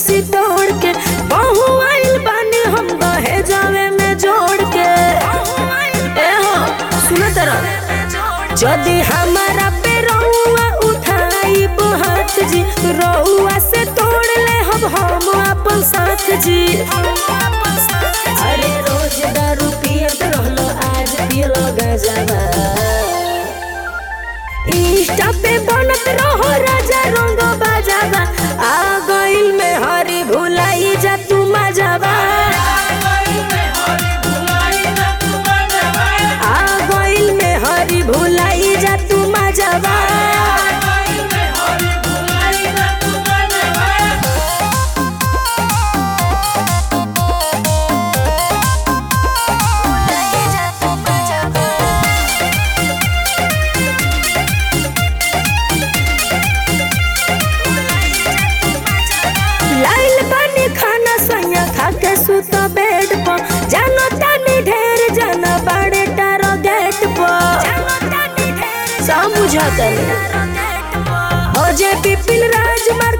कुर्सी तोड़ के बहु आइल बानी हम दहे जावे में जोड़ के ए हो सुन तरह जदि हमारा पे रउआ उठाई हाथ जी रउआ से तोड़ ले हम हम अपन साथ जी अरे रोज दारू पियत रहलो आज पियलो गजबा इंस्टा पे बनत रहो राजा रंग बाजाबा आ गइल में हरी भुलाई जा तू मजाबा आ गइल में हरी भुलाई जा तू मजाबा लाइल बानी खाना सैया खा के सुत बेड पर जानो तानी ढेर जाना बाड़े टारो गेट पर समझता हो जे पिपिल राज मार